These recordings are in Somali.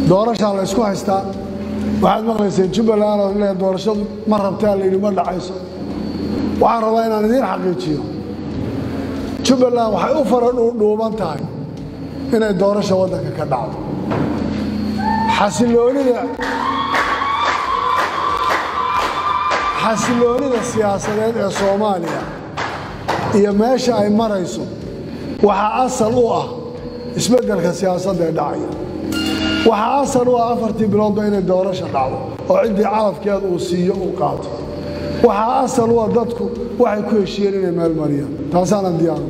doorashaa la ysku haystaa waxaad maqlayseen jubbaland oo le doorashadu ma rabtaa layidhi ma dhacayso waxaan rabaa inaan idiin xaqiijiyo jubbaland waxay u fara dhuudhuuban tahay inay doorasha waddanka ka dhacdo xasiloonida xasiloonida siyaasadeed ee soomaaliya iyo meesha ay marayso waxaa asal u ah isbeddelka siyaasadda ee dhacaya waxaa asal u ah afartii biloodba inay doorasha dhacdo oo ciddii calafkeeda uu siiyo uu qaato waxaa asal u ah dadku waxay ku heshiiyeen inay meelmariyaan taasaanan diyaaruna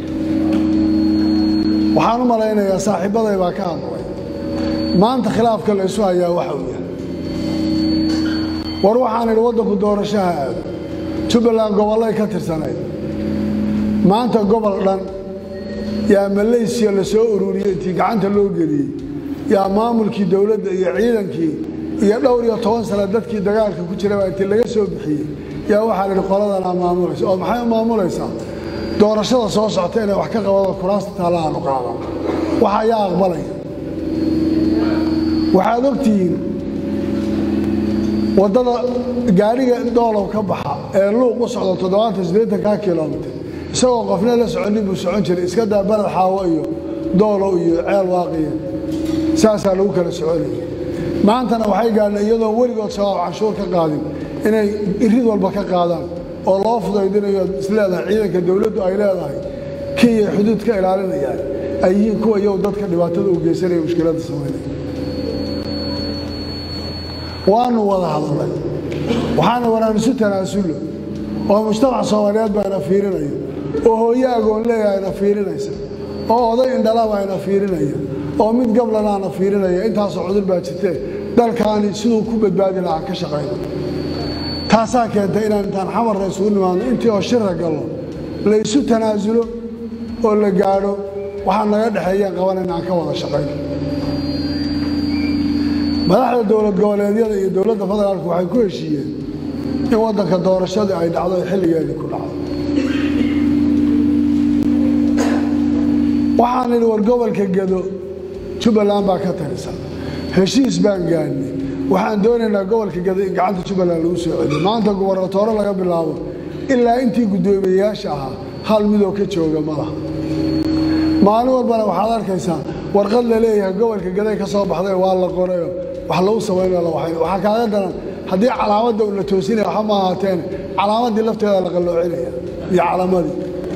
waxaan u malaynayaa saaxiibbaday baa ka hadlay maanta khilaafka la ysu hayaa waxa uu yahay war waxaan idhi waddanku doorashaha aado jubbaland gobollay ka tirsanayd maanta gobol dhan yaa malaysiya la soo ururiyey intii gacanta loo geliyey yaa maamulkii dowladda iyo ciidankii iyo dhowr iyo toban sana dadkii dagaalka ku jiraba intii laga soo bixiyey yaa waxaa la idhi qoladanaa maamulaysa oo maxay u maamulaysaa doorashada soo socota inay wax ka qabado kuraasta taallahaanu qaadan waxa ayaa aqbalaya waxaad ogtihiin waddada gaadhiga doolow ka baxa ee luuq u socdo toddobaatan siddeetankaa kilomitir isagoo qofna la soconin buu socon jiray iska daa baled xaawo iyo doolow iyo ceel waaqiya saasaa lagu kala soconaya maantana waxay gaadheen iyadoon weligood shabaab canshuur ka qaadin inay irid walba ka qaadaan oo loo fudaydinayo isleedahay ciidanka dowladdu ay leedahay kenya xuduud ka ilaalinayaan ay yihiin kuwa iyagu dadka dhibaatada u geysanaya mushkiladda samaynaya waanu wada hadalnay waxaana wanaan isu tanaasullo oo mujtamac soomaaliyeed baa ina fiirinaya oo hooyo agoon leeyaha ina fiirinaysa oo oday indhalaba ina fiirinaya oo mid gablanaana fiirinaya intaasoo cudur baa jirtee dalkaani siduu ku badbaadi lahaa ka shaqayno taasaa keentay inaan intaan xamarna isugu nimaadno intii oo shira gallo la isu tanaasulo oo la gaadho waxaa naga dhexeeyeen qabanayna aan ka wada shaqayno madaxda dowlad goboleedyada iyo dowladda federaalku waxay ku heshiiyeen in waddanka doorashadii ay dhacdo ay xilligeedii ku dhacdo waxaan idhi war gobolka gedo jubbaland baa ka talisan heshiis baan gaadhnay waxaan doonaynaa gobolka gedo in gacanta jubbaland lagu soo celiyo maanta gubernatoore laga bilaabo ilaa intii guddoomiyeyaasha ahaa hal midoo ka jooga ma laha maalin walbana waxaad arkaysaa warqad la leeyahay gobolka gaday ka soo baxday waa la qorayo wax lagu samaynayo la waxayn waxaa kaaga daran haddii calaamadda la toosinaya waxa ma ahaateen calaamaddii lafteeda la qalloocinaya iyo calaamadii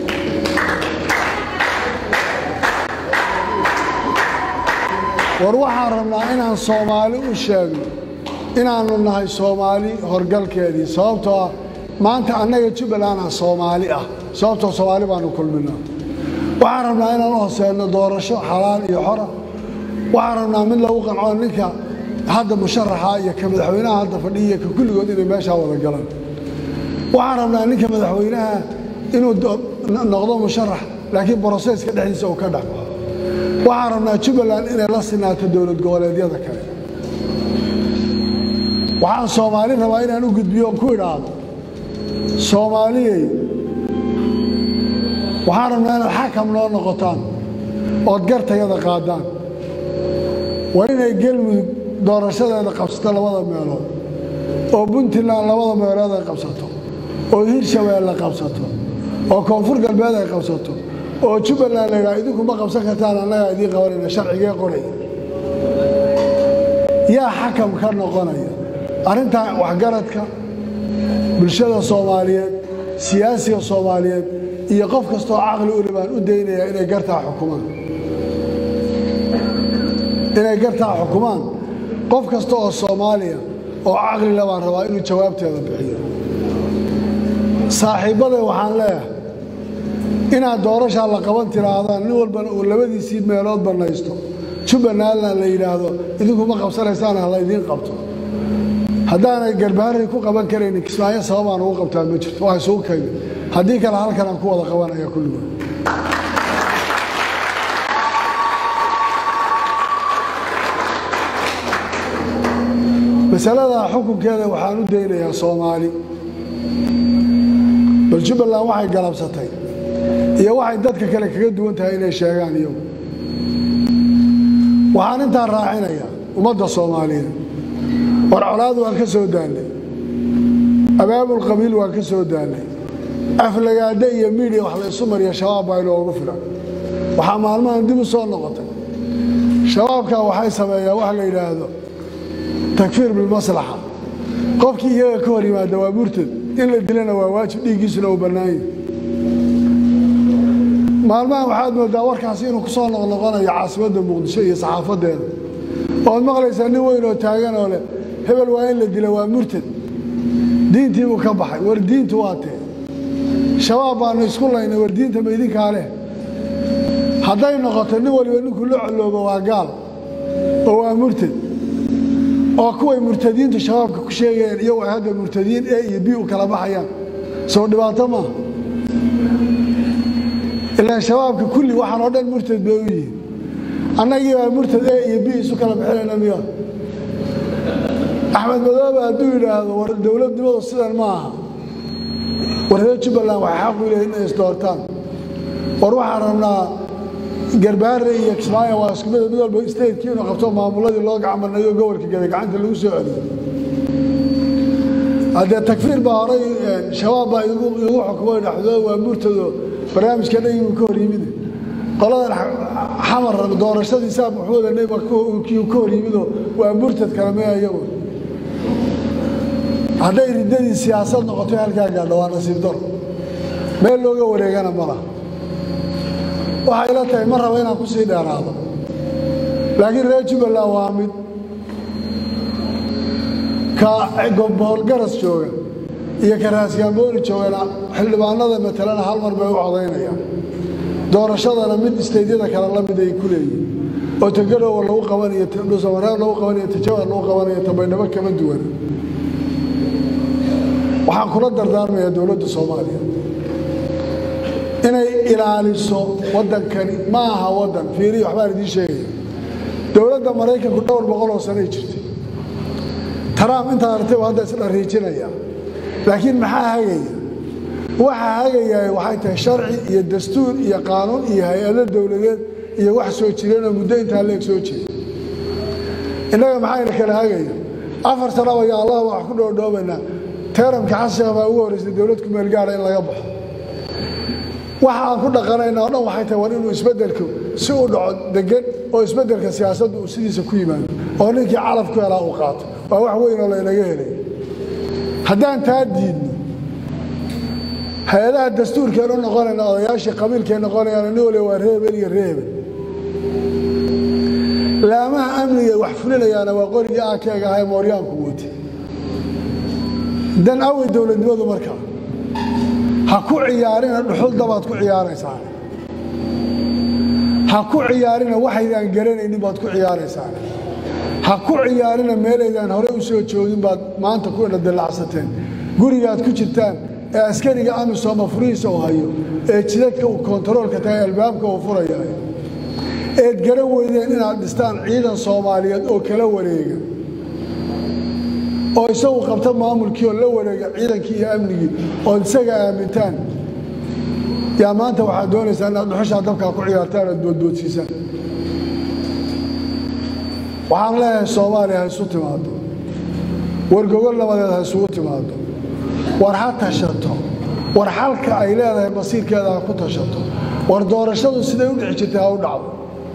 war waxaan rabnaa inaan soomaali u sheegno inaannu nahay soomaali horgalkeedii sababtoo ah maanta annaga jubbaland ah soomaali ah sababtoo soomaali baanu kulminaa waxaan rabnaa inaan u hoseedno doorasho xalaal iyo xora waxaan rabnaa mid lagu qanco ninka hadda musharaxa iyo ka madaxweynaha hadda fadhiya ka kulligood inay meeshaa wada galaan waxaan rabnaa ninka madaxweynaha inuu noqdo musharax laakiin broseska dhexdiisa uu ka dhex baxo waxaan rabnaa jubbaland inay la sinaato dowlad goboleedyada kale waxaan soomaali rabaa inaan u gudbiyo ku idhaahdo soomaaliyey waxaan rabnaa inaad xakam noo noqotaan ood gartayada qaadaan waa inay gelmudug doorashadeeda qabsato labada meelood oo puntland labada meelood ay qabsato oo hirshabeelle qabsato oo koonfur galbeed ay qabsato oo jubbaland la yidhaha idinku ma qabsan kartaan annagaa idiin qabanayna sharcigee qoraya yaa xakam ka noqonaya arrintan waxgaradka bulshada soomaaliyeed siyaasiga soomaaliyeed iyo qof kastoo caqli u libaan u daynaya inay gartaa xukumaan inay gartaa xukumaan qof kasta oo soomaaliya oo caqli le baan rabaa inuu jawaabteeda bixiyo saaxiibbaday waxaan leeyahay inaad doorashaa la qaban tiraahdaan nin walbana uu labadiisii meelood bannaysto jubbalandna la yidhaahdo idinkuma qabsanaysaan ha laydiin qabto haddaanay garbaharray ku qaban karaynin kismaayo sababaan ugu qabtaa ma jirto waa isugu kaymi haddii kale halkan aan ku wada qabanaya kulligood masaladaa xukunkeeda waxaan u daynayaa soomaali bal jubbaland waxay galabsatay iyo waxay dadka kale kaga duwan tahay inay sheegaan iyagu waxaan intaa raacinayaa ummadda soomaaliyeed war colaad waan ka soo daallay abaabul qabiil waan ka soo daallay aflagaada iyo miidiya wax la isu mariya shabaab baa inoogu filan waxaa maalmahan dib u soo noqotay shabaabkaa waxay sameeyaan waxa la yidhaahdo takfiir bilmaslaxa qofkii iyaga ka hor yimaada waa murtad in la dilana waa waajib dhiiggiisuna uu bannaanya maalmahan waxaad moodaa warkaasi inuu ku soo noqnoqonayo caasimadda muqdisho iyo saxaafaddeeda oad maqlaysaa nin weyn oo taagan oo leh hebel waa in la dila waa murtad diintii buu ka baxay war diintu waa tee shabaab baannu isku laynay war diinta ma idinkaa leh hadday noqoto nin waliba ninkuu la coloobo waa gaal oo waa murtad oo kuway murtadiintu shabaabka ku sheegayeen iyagu ay hadda murtadiin e iyo b u kala baxayaan soo dhibaato maaha ilaan shabaabka kulli waxaan oo dhan murtad bay u yihiin annagii baa murtad e iyo b isu kala bixinayna miya axmed madoobe hadduu yidhaahdo war dowladnimadu sidan ma aha war reer jubbaland waxay xaq u leeyihin inay isdoortaan war waxaan rabnaa garbaare iyo kismaayo waa isku mid mid walba statekii inuu qabto maamuladii loo gacmanayo gobolka gada gacanta lagu soo celiyo haddee takfiir baa horay shabaab baa igu xukumay dhaxdooda waa murtado barnaamijka dhagibuu ka hor yimid qoladan xamar doorashadii saa maxmuud aneba kii ka hor yimido waa murtad kale mea iyagu hadday riddadii siyaasad noqotay halkaa gaadho waa nasiib daro meel looga wareegana ma laha waxay la tahay ma raba inaan ku sii dheeraado laakiin reer jubbaland waa mid ka gomboolgaras jooga iyo ka raasgaambooni joogana xildhibaanada matalena hal mar bay u codaynayaan doorashadana mid isteydyada kale la mid ay ku leeyihin oo tagarowa lagu qabanayo dhuusamareer lagu qabanayo tajawar lagu qabanayo tabaydhabo kama duwan waxaan kula dardaarmayaa dowladda soomaaliya inay ilaaliso waddankani ma aha waddan fiiriya waxbaan idiin sheegaya dowladda maraykanku dhowr boqol oo sanay jirtay trump intaad artay hadda isdhariijinaya laakiin maxaa hagaya waxaa hagayaa waxay tahay sharci iyo dastuur iyo qaanuun iyo hay-ado dowladeed iyo wax soo jireenoo muddo intaa leeg soo jeeda innaga maxayna kala hagaya afar sanaba ya allah wax ku dhoodhoobaynaa teeramka xasheekh baa ugu horraysay dowlad ku meel gaara in laga baxo waxa aan ku dhaqanayna o dhan waxay tahay war inuu isbeddelku si u dhaco degan oo isbeddelka siyaasaddu uu sidiisa ku yimaado oo ninkii calaf ku helaa uu qaato waa wax weyn oo laynaga helay haddaan taa diidno hay-adaha dastuurkeen u noqonayna odayaashii qabiilkeen noqonayaan nin waliba waa reebel iyo reebel laamaha amniga wax fulinayaana waa qorigii aakeega ahay mooryaanku wati dan awey dowladnimadu markaa ha ku ciyaarina dhuxul dabaad ku ciyaaraysaan ha ku ciyaarina waxaydaan garanaynin baad ku ciyaaraysaan ha ku ciyaarina meelaydaan hore u soo joogin baad maanta ku ina dallacsateen gurigaad ku jirtaan ee askariga amisom furihiisa uu hayo ee jidadka uu kontaroolka tahay albaabka uu furayahay eed garan weydeen inaad dhistaan ciidan soomaaliyeed oo kala wareega oo isagu qabta maamulkii oo la wareega ciidankii iyo amnigii ood isaga aamintaan yaa maanta waxaad doonaysaa inaad dhuxushaa dabkaa ku ciyaartaan oad boodboodsiisaan waxaan leeyahay soomaaliya ha isu timaado war gogol nabadeed ha isugu timaado war ha tashato war xalka ay leedahay masiirkeeda ha ku tashato war doorashadu siday u dhici jirtay ha u dhacdo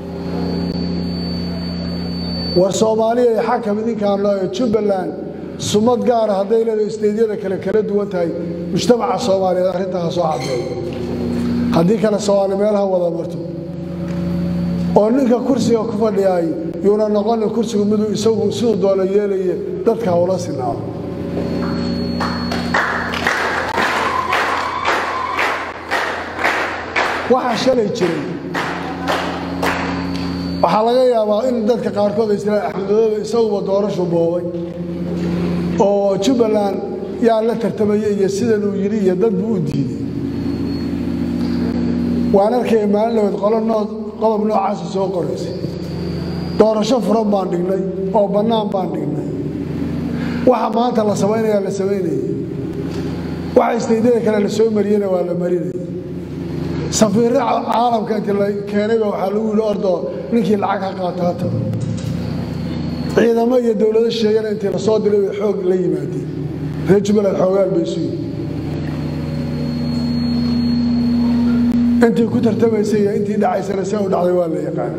war soomaaliya iyo xakam idinkaan loo jubbaland sumad gaara hadday leedahay isteydyada kale kala duwan tahay mujtamaca soomaaliyeed arrintaa ha soo caddeeyo haddii kale soomaali meelaha wada marto oo ninka kursiga ku fadhiyaay yuuna noqonin kursigu miduu isagu siduu doona yeelaye dadka hawla sinaado waxaa shalay jiray waxaa laga yaabaa in dadka qaarkood ay istiraan axmedoobe isaguba doorashu boobay oo jubbaland yaa la tartamaya iyo sidan uu yidhi iyo dad buu u diiday waan arkaya maalin laweed qolo noo qodob noocaasa soo qoraysay doorasho furan baan dhignay oo bannaan baan dhignay waxa maanta la samaynayaa la samaynayay waxa istaydyada kale la soo mariyena waa la marinayay safiirro caalamka inti la keenayba waxaa lagu yidhi ordoo ninkii lacag ha qaata ha tago ciidamo iyo dowlado sheegana intii lasoo diray bay xoog la yimaadeen reer jubbaland xoogaal bay isu yihin intii ku tartamaysay iyo intii dhacaysana see u dhacday waa la yaqaan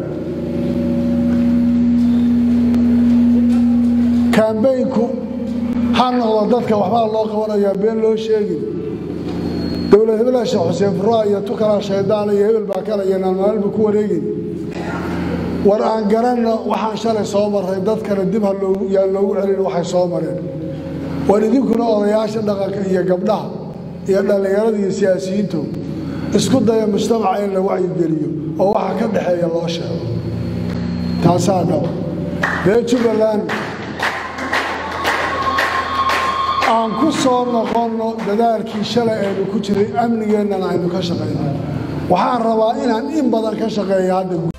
kaambeynku ha noqdo dadka waxbaa loo qabanayaa been loo sheegin dowlad hebelaa sheekh xuseen furaa iyo tukalaa shaydaan iyo hebel baa kale iyo naalmaalba ku wareegin war aan garanno waxaan shalay soo marray dadkana dib yaan loogu celin waxay soo mareen war idinkuna odayaasha dhaqanka iyo gabdhaha iyo dhallinyarada iyo siyaasiyiintu isku daya mujtamaca in la wacyigeliyo oo waxa ka dhexeeya loo sheego taasaa dhaba reer jubbaland aan ku soo noqonno dadaalkii shalay aynu ku jiray amnigeennana aynu ka shaqayno waxaan rabaa inaan in badan ka shaqeeya hadda